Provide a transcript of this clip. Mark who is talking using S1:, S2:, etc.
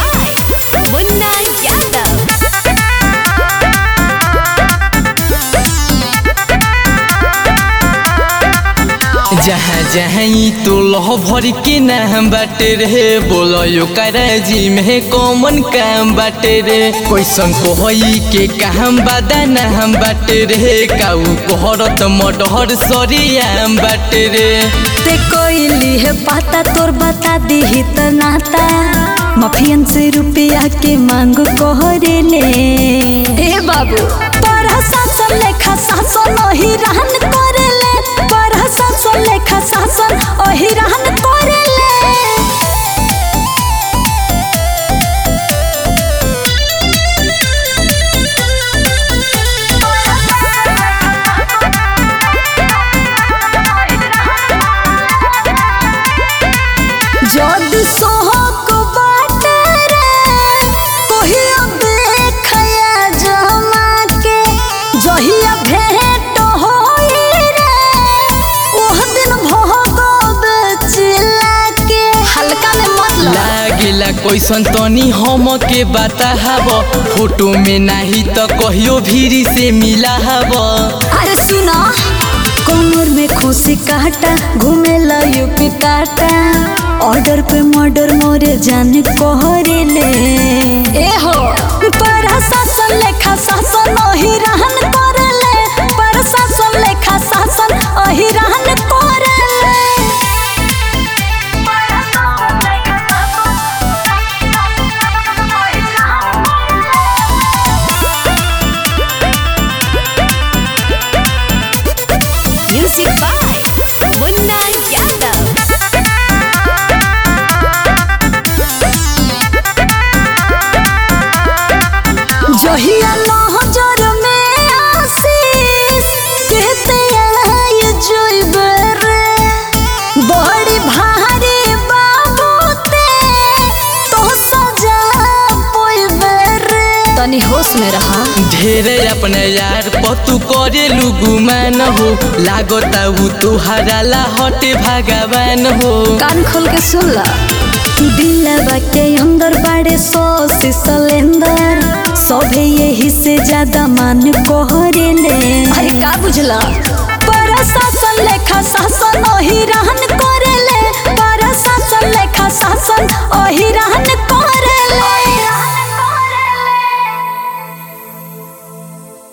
S1: by Munna Yadav.
S2: जहाँ जहाँ ई तो लह भर के नाम बाटे रे बोलो कराजी में कॉमन काम बाटे रे कैसन कोहई के काम बादा नाम बाटे रे काऊ कोहरत मडहर सरियाम बाटे रे
S3: ते कोइली है पाता तोर बता दी त नाता माफियन से रुपया के मांग कोहरे ले ए बाबू पर शासन लेखा शासन ओही रहन करे ले पर शासन लेखा शासन ओही रहन करे ले जद सोहक बाटे रे कोहिया देखया जमा के जहिया भेंट होई रे ओह दिन भोगब चिल्ला के हल्का में मत ला
S2: लागेला कैसन तनी हम के बता हब फोटो में नाही तो कहियो भीरी से मिला हब
S3: अरे सुना कमर में खुशी काटा घूमे ला यूपी टाटा ऑर्डर पे मर्डर मोरे जान कोहरे ले ए हो पर शासन लेखा शासन ओही रहन करे ले पर शासन लेखा शासन ओही रहन करे ले
S1: Music by Munna Yadav.
S3: जहिया लहजर में आशीष कहते आय जोइबे रे बड़ी भारी बाबूते तो सजा पोइबे रे तनी होश में रहा
S2: ढेरे अपने यार पतू करे गुमान हो लागता उ तुहरा ला हटे भगवान हो
S3: कान खोल के सुन ला दिलवा के अंदर बड़े सौ सिलेंडर सभे यही से ज्यादा मान कोहरे ले अरे का बुझला पर शासन लेखा शासन ओही रहन करे ले पर शासन लेखा शासन ओही रहन